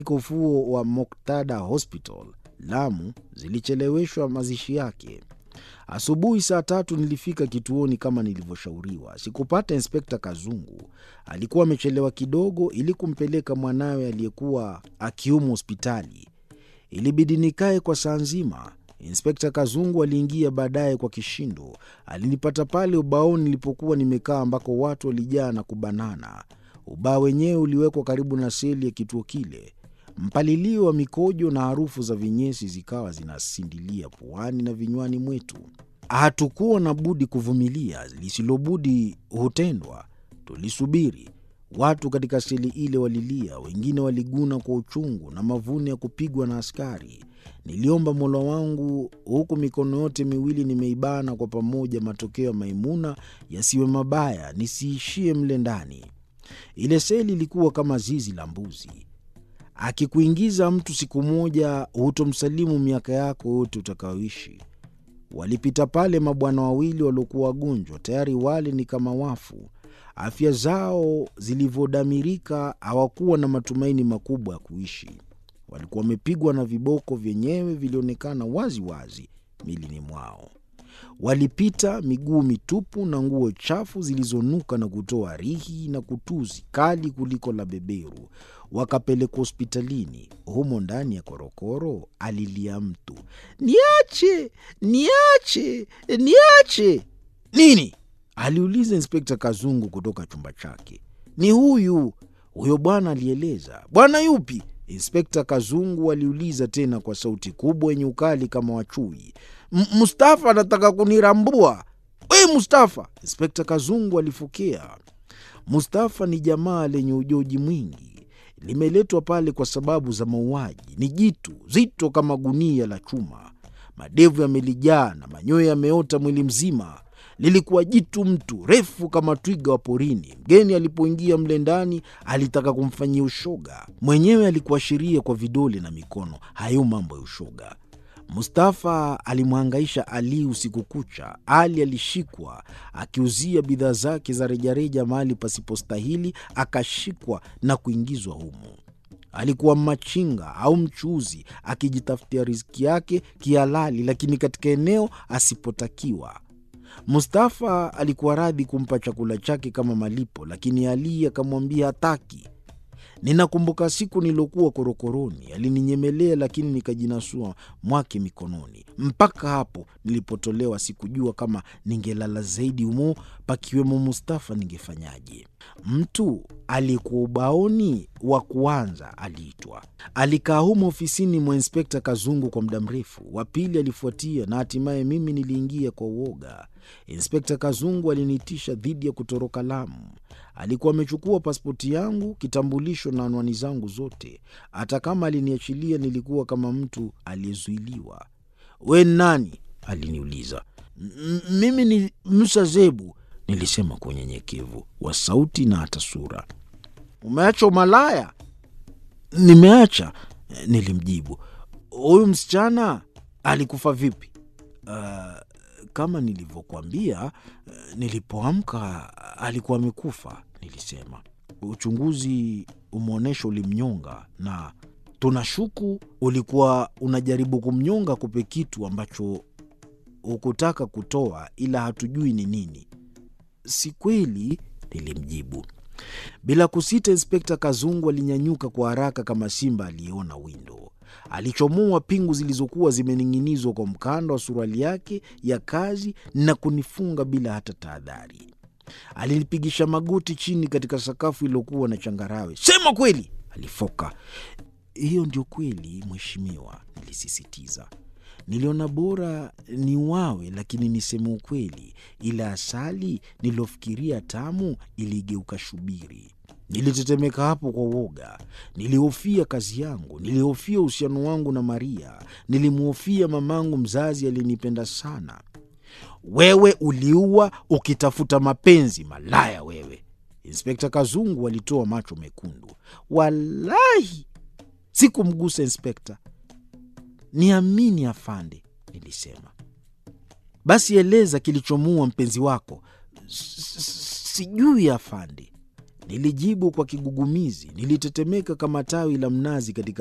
ufuo wa Moktada Hospital, Lamu, zilicheleweshwa mazishi yake. Asubuhi saa tatu nilifika kituoni kama nilivyoshauriwa. Sikupata Inspekta Kazungu, alikuwa amechelewa kidogo ili kumpeleka mwanawe aliyekuwa akiumwa hospitali. Ilibidi nikae kwa saa nzima. Inspekta Kazungu aliingia baadaye kwa kishindo. Alinipata pale ubaoni nilipokuwa nimekaa, ambako watu walijaa na kubanana. Ubao wenyewe uliwekwa karibu na seli ya kituo kile. Mpalilio wa mikojo na harufu za vinyesi zikawa zinasindilia puani na vinywani mwetu. Hatukuwa na budi kuvumilia, lisilobudi hutendwa. Tulisubiri. Watu katika seli ile walilia, wengine waliguna kwa uchungu na mavuno ya kupigwa na askari. Niliomba Mola wangu huku mikono yote miwili nimeibana kwa pamoja, matokeo ya Maimuna yasiwe mabaya, nisiishie mle ndani. Ile seli ilikuwa kama zizi la mbuzi. Akikuingiza mtu siku moja, hutomsalimu miaka yako yote utakayoishi. Walipita pale mabwana wawili waliokuwa wagonjwa, tayari wale ni kama wafu. Afya zao zilivyodamirika, hawakuwa na matumaini makubwa ya kuishi. Walikuwa wamepigwa na viboko, vyenyewe vilionekana wazi wazi milini mwao. Walipita miguu mitupu na nguo chafu zilizonuka na kutoa rihi na kutuzi kali kuliko la beberu. Wakapelekwa hospitalini. Humo ndani ya korokoro alilia mtu, niache, niache, niache. Nini? aliuliza Inspekta Kazungu kutoka chumba chake. Ni huyu huyo bwana, alieleza. Bwana yupi? Inspekta Kazungu aliuliza tena kwa sauti kubwa yenye ukali kama wachui. Mustafa anataka kunirambua. We Mustafa! Inspekta Kazungu alifokea. Mustafa ni jamaa lenye ujoji mwingi, limeletwa pale kwa sababu za mauaji. Ni jitu zito kama gunia la chuma, madevu yamelijaa na manyoya yameota mwili mzima. Lilikuwa jitu mtu refu kama twiga wa porini. Mgeni alipoingia mle ndani alitaka kumfanyia ushoga, mwenyewe alikuashiria kwa vidole na mikono. Hayo mambo ya ushoga. Mustafa alimhangaisha Ali usiku kucha. Ali alishikwa akiuzia bidhaa zake za rejareja mahali pasipostahili, akashikwa na kuingizwa humo. Alikuwa machinga au mchuuzi akijitafutia riziki yake kihalali, lakini katika eneo asipotakiwa. Mustafa alikuwa radhi kumpa chakula chake kama malipo, lakini Ali akamwambia hataki. Ninakumbuka siku nilokuwa korokoroni, alininyemelea lakini nikajinasua mwake mikononi. Mpaka hapo nilipotolewa, sikujua kama ningelala zaidi humo pakiwemo Mustafa ningefanyaje. Mtu aliyekuwa ubaoni wa kuanza aliitwa. Alikaa humo ofisini mwa Inspekta Kazungu kwa muda mrefu. Wa pili alifuatia na hatimaye mimi niliingia kwa uoga. Inspekta Kazungu aliniitisha dhidi ya kutoroka Lamu. Alikuwa amechukua pasipoti yangu, kitambulisho na anwani zangu zote. Hata kama aliniachilia, nilikuwa kama mtu aliyezuiliwa. We nani? aliniuliza. Mimi ni Musa Zebu, nilisema kwa unyenyekevu wa sauti na hata sura. Umeacha umalaya? Nimeacha, nilimjibu. Huyu msichana alikufa vipi? Uh, kama nilivyokuambia, nilipoamka alikuwa amekufa, nilisema. Uchunguzi umeonyesha ulimnyonga, na tunashuku ulikuwa unajaribu kumnyonga kupe kitu ambacho hukutaka kutoa, ila hatujui ni nini. Si kweli, nilimjibu. Bila kusita, Inspekta Kazungu alinyanyuka kwa haraka kama simba aliyeona windo. Alichomoa pingu zilizokuwa zimening'inizwa kwa mkanda wa suruali yake ya kazi na kunifunga bila hata tahadhari. Alinipigisha magoti chini katika sakafu iliyokuwa na changarawe. Sema kweli, alifoka. Hiyo ndio kweli, mheshimiwa, nilisisitiza. Niliona bora ni wawe, lakini niseme ukweli, ila asali niliyofikiria tamu iligeuka shubiri. Nilitetemeka hapo kwa woga. Nilihofia kazi yangu, nilihofia uhusiano wangu na Maria, nilimhofia mamangu mzazi aliyenipenda sana. Wewe uliua ukitafuta mapenzi, malaya wewe! Inspekta Kazungu alitoa macho mekundu. Walahi sikumgusa inspekta. Niamini afande, nilisema. Basi eleza kilichomuua mpenzi wako. Sijui afande, Nilijibu kwa kigugumizi. Nilitetemeka kama tawi la mnazi katika